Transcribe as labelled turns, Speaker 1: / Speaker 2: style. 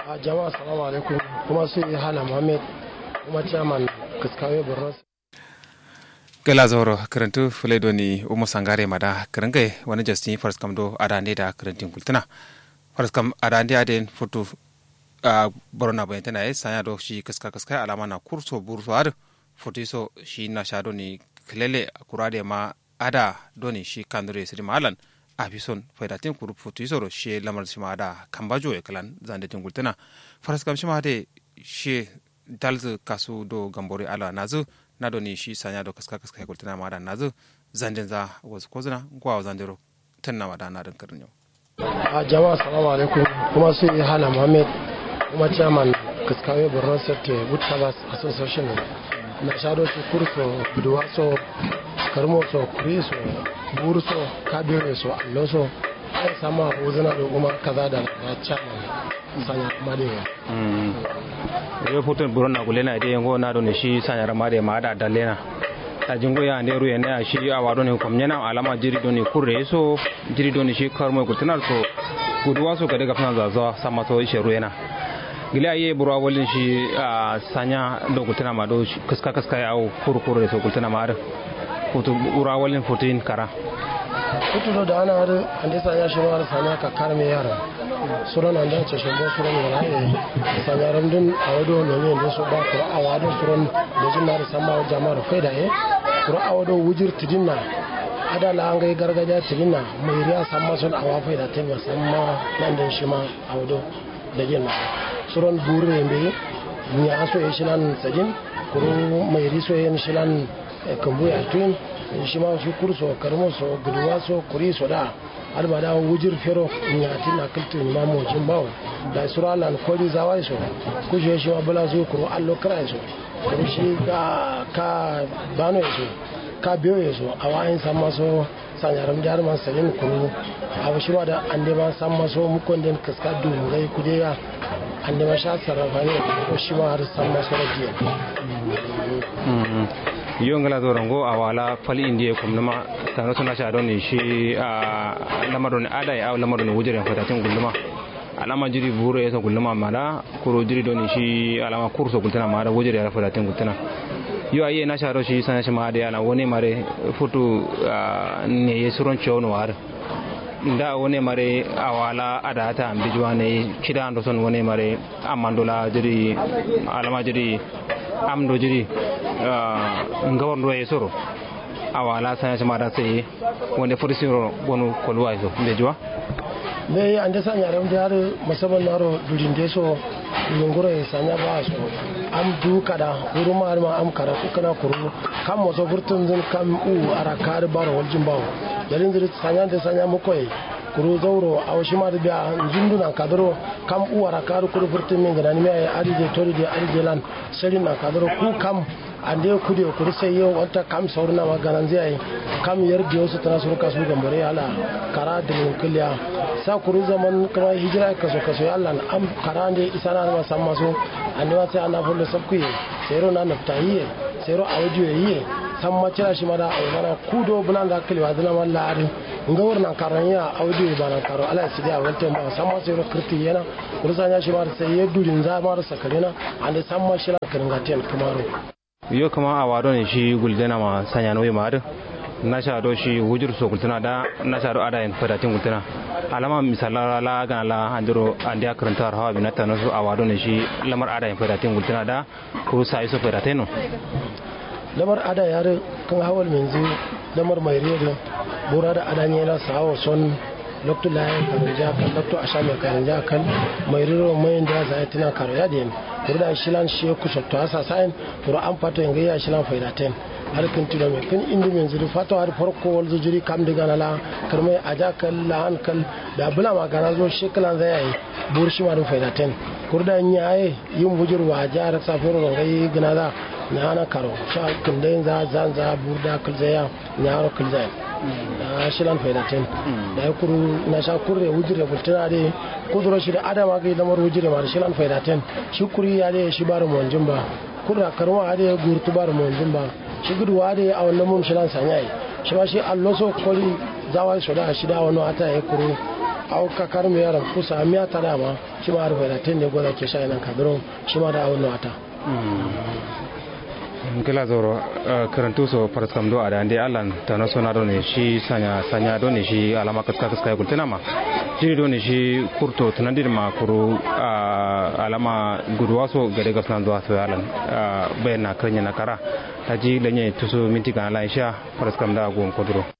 Speaker 1: a jama'a salamu alaikum kuma su yi hala muhammed kuma chairman kaskawe borno
Speaker 2: gala zoro karantu fulaido ni umu sangare mada karangai wani justin faras kam do adande da karantin kultuna faras kam adande aden foto a borona bayan tana yi sanya do shi kaska kaska alama na kurso burso har foto so shi na sha do ni kilele kurade ma ada do ni shi kandure siri malan a fi son faidatin kuru foto so shi lamar shi ma da kambajo ya kalan zande tin kultuna faras kam shi ma de shi dalzu kasu do gambore ala nazu na do ni shi sanya do kaska kaska ya kultuna ma da nazu zanden za wasu kozuna gwa zandero tanna ma da na din karin yau
Speaker 1: a jama'a salamu alaikum kuma su yi hala muhammed kuma chairman kaskawe borno state wood covers association na shado su kurso biduwa so karmo so kuri so buru so kabire so allo so ai sama uzuna da kuma kaza da na chairman sanya madewa
Speaker 3: yo futun buron na gulena de ngo na do ne shi sanya ramade ma da dalena ta jingo ya ne ruye ne shi a wado ne komnyana alama jiri do ne kurre so jiri do ne shi karmo gultunar so guduwa so ka daga fana zaza sama so shi ruye na gila aye burwa walin shi a sanya do gultuna ma do kaska kaska ya au kurkure so gultuna ma da futu ura walin futin kara
Speaker 1: kutudo da ana har ande sanya shi ma sanya ka karme yara suran anda ce shimbo suran wala e sanya ramdin a wado no ne da so ba ko a wado suran da jin na sama jama'ar faida e ko a wado wujir tidinna ada la an gai gargajiya tidinna mai riya samma sun awa faida ta musamma nan da shi ma a wado da jin suran bure mbe ni aso e shi nan sajin kuro mai riso yin shi nan kambu ya tun shi ma shi kurso karmo so guduwa so kuri so da har ba da wujir fero nya tin na kultu ni ma mo jin bawo da sura lan kori zawai so ku je shi ma bala so kuro allo kra so kuro shi ka ka bano so ka biyo so awayin samma so sanyaram jar man salin kuro abu shi da ande ma samma so mu kon den kaska du gai kude ya ande ma sha sarrafa ne ko shi ma har samma so da jiya
Speaker 3: yo ngala do rango awala fali indiye kum nama tano suna sha don shi a lamarin ada ya lamarin wujire fata tin gulluma alama jiri buru ya gulluma mala kuro jiri don shi alama kurso gultana mala wujire ya fata tin gultana yo aye na sha shi sana shi ma da yana wani mare futu ne ya suron ciwo war da wani mare awala ada ta ambijuwa ne kida ando son wani mare amandola jiri alama jiri amdo jiri ngawar ruwa ya soro a wala sanya shi mata sai wanda fursi wani kwalwa ya so bai jiwa
Speaker 1: me an da sanya ran da har musamman naro durin da so yungura ya sanya ba so am du kada huru ma ma am kada ku kana kuru kam mo so furtun zun kam u ara kar baro waljin bawo yarin da sanya da sanya mu koyi kuru zauro a wasu ma da biya zunduna kadaro kam u ara kar kuru furtun min gani me ay arije tori de arije lan shirin na kadaro ku kam ande kude kuri sai yau wata kam saurina ma ganan zai yi kam yar biyo su tana sun kasu gambare ala kara da kulliya sa kuri zaman kuma hijira kaso kaso ya Allah am kara ne isa na ma san maso ande wa sai ana fulle sabku yi sai ro na nafta yi sai ro awji yi san ma cira shi ma da ai mana kudo bulan da kalwa dana wallahi nga warna karan ya awji ba na karo ala sidi a walta ba san ma sai ro kirti yana kuri sanya shi ma sai ya durin za ma sakarina ande san ma shi la kiringa ten kamaro
Speaker 3: yo kama a wado ne shi guldena ma sanya noyi ma na sha do shi wujur so gultuna da na sha do ada en fadatin gultuna alama misala la ga la andiro andi akaranta hawa binata no so a wado ne shi lamar ada en fadatin gultuna da ko sai so fadatin no
Speaker 1: lamar ada yare kan hawal menzu lamar mai riya bura da ada ne la sawo son lokto la karanja kan lokto asha mai karanja kan mai riro mai da za tina karo ya den kurda shilan shi ku sotto asa sain kuro an fato en ya shilan faidaten har kan tilo me kan indi men zuri fato har farko wal zuri kam diga na la karmai aja kan la an kan da bula ma gana zo sheklan zai yi burshi ma da faidaten kurda nyaye yin bujur wa jar safiro ngai gina da na ana karo sha kundain za zan za burda kulzaya nyaro kulzaya na shilan faidaten da ya kuru na sha kurre wujire bultuna de kuduro shi da adama ga lamar wujire ma da shilan faidaten shi kuri ya de shi bar monjin ba kurra karwa ade gurtu bar monjin ba shi gudu ade a wannan mun shilan sanyai shi ma shi alloso kori zawai so da shi da wannan ata ya kuru au ka karmi yaran kusa miya ta dama shi ma rufe da tin ne goza ke sha nan kadro shi ma da awon wata
Speaker 3: kila zoro karantu so paraskam do ada ande alan tana sona do ne shi sanya sanya do ne shi alama kaska kaska ko tana ma jiri do ne shi kurto tanandir ma kuru alama gudwa so gade gasnan do so alan bayna kanya na kara taji lenye tuso minti kana la insha paraskam da gon kodro